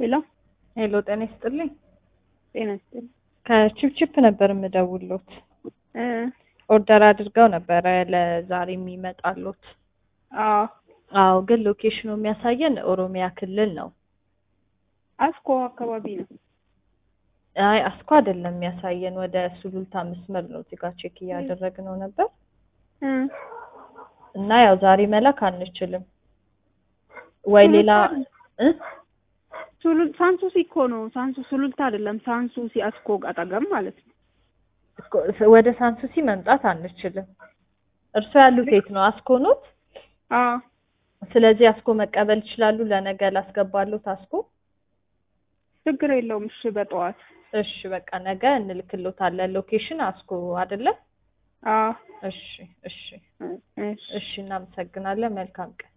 ሄሎ ሄሎ ጤና ይስጥልኝ። ጤና ይስጥልኝ። ከቺፕቺፕ ነበር የምደውሎት። እ ኦርደር አድርገው ነበረ ለዛሬ የሚመጣሉት። አዎ አዎ፣ ግን ሎኬሽኑ የሚያሳየን ኦሮሚያ ክልል ነው። አስኮ አካባቢ ነው። አይ አስኮ አይደለም የሚያሳየን፣ ወደ ሱሉልታ መስመር ነው። እዚህ ጋር ቼክ እያደረግነው ነበር እ እና ያው ዛሬ መላክ አንችልም ወይ ሌላ እ ሱሉል ሳንሱሲ እኮ ነው። ሳንሱ ሱሉልታ አይደለም። ሳንሱሲ አስኮ አጠገብ ማለት ነው። ወደ ሳንሱሲ መምጣት አንችልም። እርሶ ያሉት የት ነው? አስኮ ኖት? አዎ ስለዚህ አስኮ መቀበል ይችላሉ። ለነገ ላስገባሉት አስኮ። ችግር የለውም። እሺ በጠዋት እሺ በቃ ነገ እንልክሎታለን። ሎኬሽን አስኮ አይደለም? አዎ እሺ እሺ እሺ እሺ፣ እናመሰግናለን። መልካም ቀን